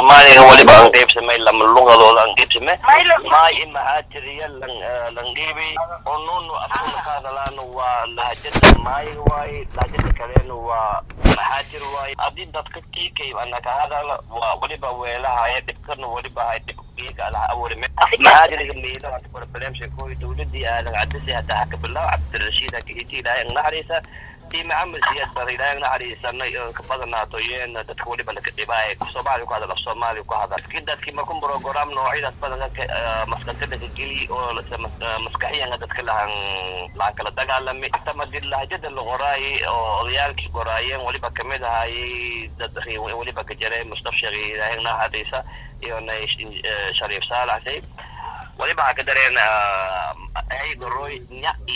soomaaliga waliba aan qaybsamay lama luqadooda aan qaybsamay maay imahaatiriya langibi oo nunu afkuna ka hadalaana waa lahajada maayiga waaye lahajada kalena waa mahaatir waaye haddii dadka kiikay ana ka hadala waa waliba weelahaya dhibkana waliba hay dhib kiika alaha abuurime mahaatiriga meelaha barbalemsha kooy dowladii aadan cadisi hadda haka bilaw cabdirashiid hakihiti ilaahay ang naxariisa tii maxamed siyaad bar ilaahay ang naxariisana ka badanaato yeena dadka waliba laka dhibaaye soomaaliya ku hadal af soomaaliya ku hadal ki dadkii markun program noocyadaas badan maskanta laka geli oo maskaxiyanga dadka lahan lahan kala dagaalami tamadi lahajada la qoraayay oo odayaalkii qoraayeen waliba kamid ahaayay dad waliba ka jiray mustaf sheekh ilaahay ang naxariisa iyo shariif saalax say waliba waxaa ka dareen aygoroy nyai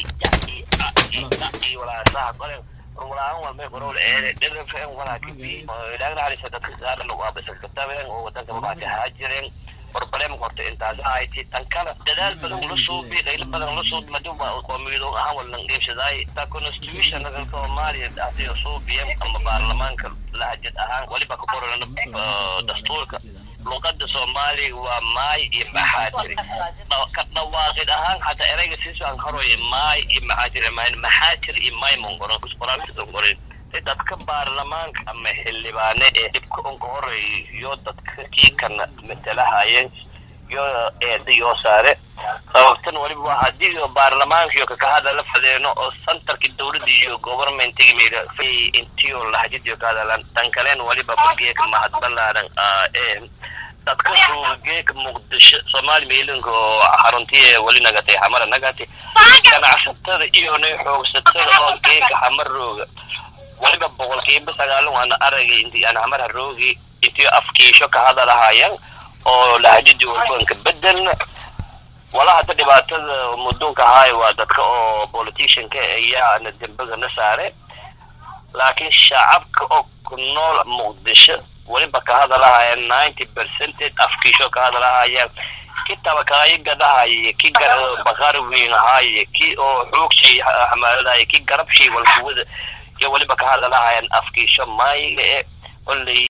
nyai walaasaha qoren walaan walmay qorol eede dhirfen walaa kibi ilaagna halisa dadka saaran waa basakataben oo wadanka mabaaka haajireen barbarem horta intaas ahayti tan kale dadaal badan ula suubi qaylo badan ula suubi maduba qoomiyadoon ahaan walan dheebsadaay ta constitution dalka soomaaliya asiga suubiyen ama baarlamaanka lahajad ahaan waliba ka qoran dastuurka luqada soomaaliga waa maay iyo maxaatiri ka dhawaaqid ahaan hataa erayga siisaan horoy maay iyo maxaatiri maxaatir iyo maay mongoron qoraalkiisongorin dadka baarlamaanka ama xildhibaane ee dhibka unka horeeyo dadka kiikana matalahayeen yo eeda yoo saare sababtan waliba waa haddii baarlamaanka iyo kaka hadala fadeeno oo centerki dowladda iyo governmentigi mira intiyo lahajadiyo ka hadalaan tan kalen waliba bageeka mahadbalaaran ee dadka suugeeka muqdisho soomaali meelinka oo xaruntiye wali nagatay xamara nagatay ganacsatada iyo nay xoogsatada oo geeka xamar rooga waliba boqolkiiba sagaalan waana aragay inti aan xamar haroogi intii afkiisho ka hadalahayaan oo lahajadii walbanka bedelna wala hadda dhibaatada mudunka ahaay waa dadka oo politicianka ayaana dembiga na saare laakiin shacabka oo ku nool muqdisho waliba ka hadalahayaan ninety percentage afkiisho ka hadalahayaan ki tabakaayo gadahaye ki bakar weyn ahaaye ki oo xoogshii xamaaladahaye ki garabshii walkuwada iyo waliba ka hadalahayaan afkiisho maayiga e oley